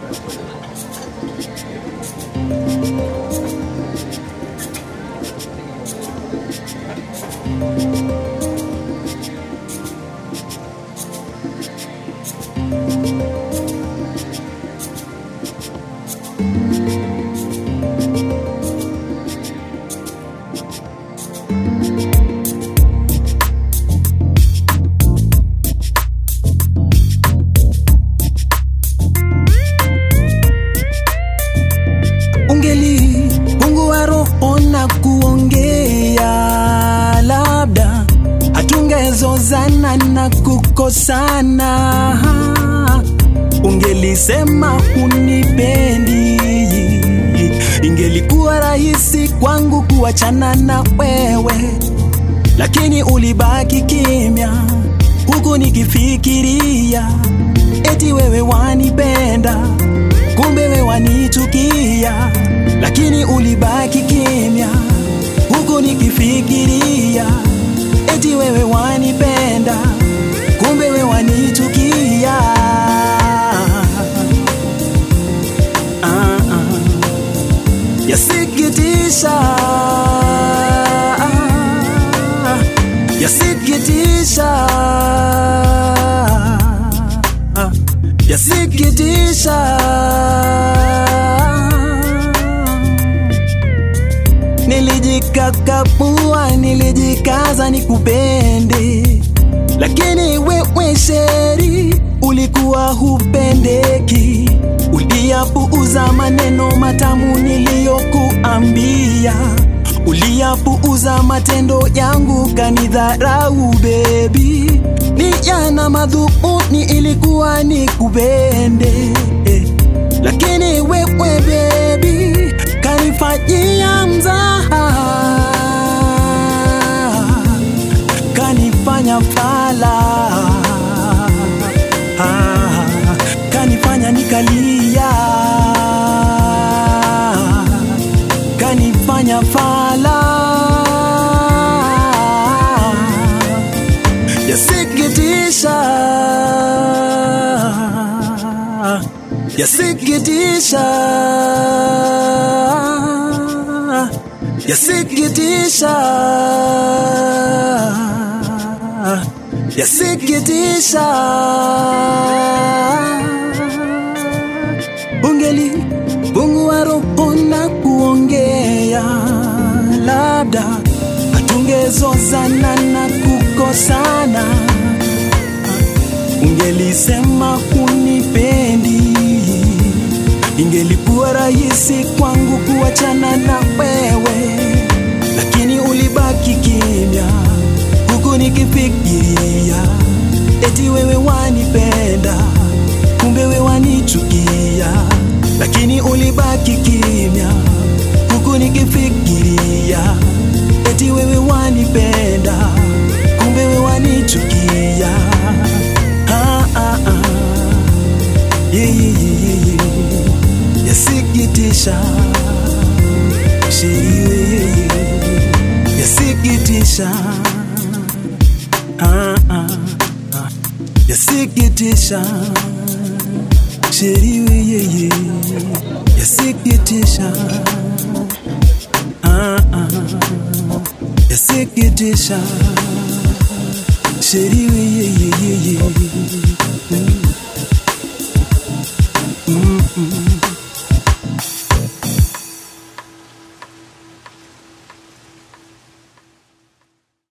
ungeli Mungu wa roho na kuongea, labda hatungezozana na kukosana. Ungelisema hunipendi, ingelikuwa rahisi kwangu kuachana na wewe, lakini ulibaki kimya, huku nikifikiria eti wewe wanipenda kumbe wewe wanichukia, lakini ulibaki kimya, huku nikifikiria eti wewe wanipenda, kumbe wewe wanichukia. Ah, ah. Yasikitisha, yasikitisha, yasikitisha. Nilijikakapua, nilijikaza nikupende, lakini wewe sheri ulikuwa hupendeki. Uliyapuuza maneno matamu niliyokuambia, uliyapuuza matendo yangu, kanidharau bebi. Nia na madhumuni ilikuwa nikupende, eh, lakini wewe bebi kanifanyia mzaha, kanifanya fala, ah, kanifanya nikalia, kanifanya fala. Yasikitisha, yasikitisha, yasikitisha, yasikitisha. Ungeli Mungu wa roho na kuongea, labda hatungezozana na kukosana. Ungelisema hunipendi, ingelikuwa rahisi kwangu kuachana na wewe, lakini ulibaki kimya, huku nikifikiria eti wewe wanipenda, kumbe wewe wanichukia, lakini ulibaki kimya, huku nikifikiria eti wewe wanipenda, kumbe wewe wanichukia. Ah, ah, ah. Yeah, yeah, yeah, yeah, yeah. Yasikitisha shiri, yeah, yeah, yeah. Yasikitisha ah, ah, ah. Yasikitisha shiri, yeah, yeah, yeah. Yasikitisha ah, ah. Yasikitisha shiri, yeah, yeah, yeah, yeah.